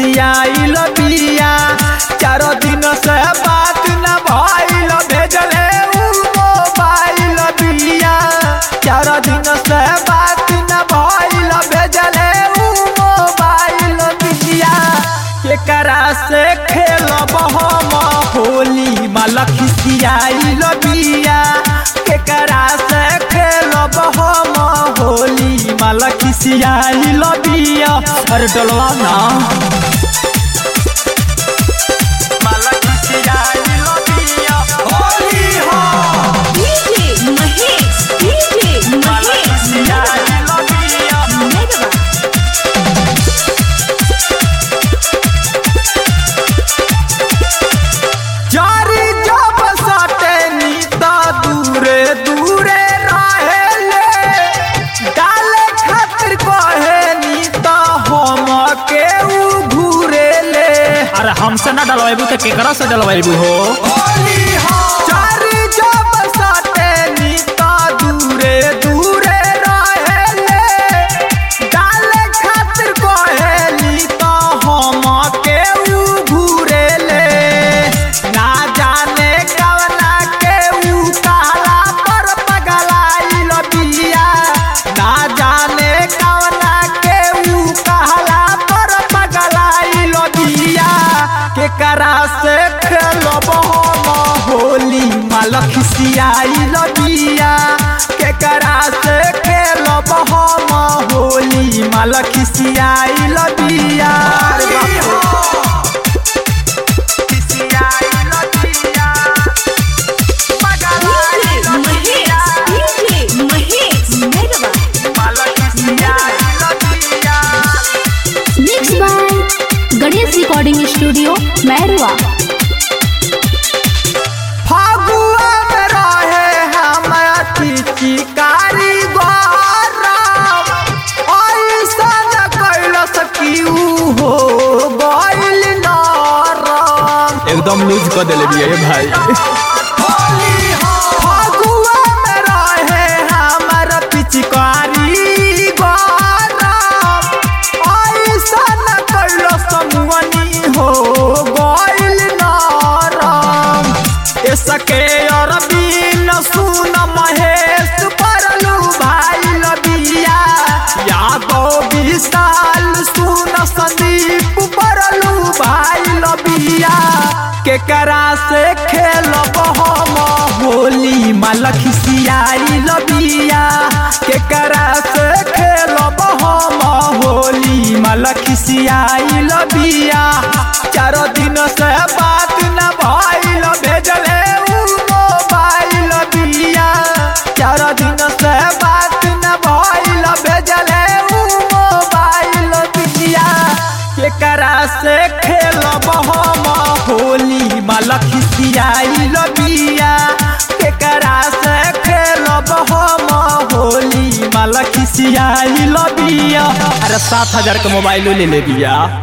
खिसियाइल बिया चारो दिन से बात न भइल भेजले उ मोबाइल बिया चारो दिन से बात न भइल भेजले उ मोबाइल बिया केकरा से खेलब हम होली माल खिसियाइल बिया केकरा से खेलब हम होली माल खिसियाइल बिया अरे डलवा ना माल खिसियाइल बिया होली हो DJ Mahesh, DJ माल Mahesh, खिसियाइल बिया Megabah. जारी जब सटे नीता दूरे दूरे रहेले डाले खातिर कहे नीता हम के उ घूरेले अरे हमसे ना डलवाइबू तो केकरा से डलवाइबू हो जारी जब सटे नीता दूरे दूरे रहेले डाले खातिर कहे नीता हम के उ घूरेले ना जाने कवना के उ काला पर पगलाइल बिया ना जाने कवना के उ काला पर पगलाइल बिया केकरा से खेलब हम होली माल खिसियाइल बिया केकरा से खेलब हम होली माल खिसियाइल बिया अरे बाप रे। खिसियाइल बिया DJ Mahesh, DJ Mahesh, Megabah. Mixed by Ganesh Recording Studio, Merwa. Phagua में रहे हमारा चिचिकारी गौरव ऐसन कैल सकिऊ हो गइल नरम एकदम लूज कर देले बिया ये भाई फागुआ में रहे हमारा पिचकारी गौरव ऐसन कैल समुअनी हो गइल नरम इसके अरबीन सुन महेश परलू भाई लबिया यादव विशाल सुन संदीप परलू भाई लबिया केकरा से खेलब हम होली माल खिसियाई लबिया केकरा से खेलब हम होली माल खिसियाई लबिया चारो दिन से बात न भइल भेजले उ मोबाइल बिया चारो दिन से बात न भइल भेजले उ मोबाइल बिया केकरा से खेलब हम होली माल खिसियाइल बिया केकरा से खेलब हम होली माल खिसियाइल बिया अरे सात हजार का मोबाइल ले ले बिया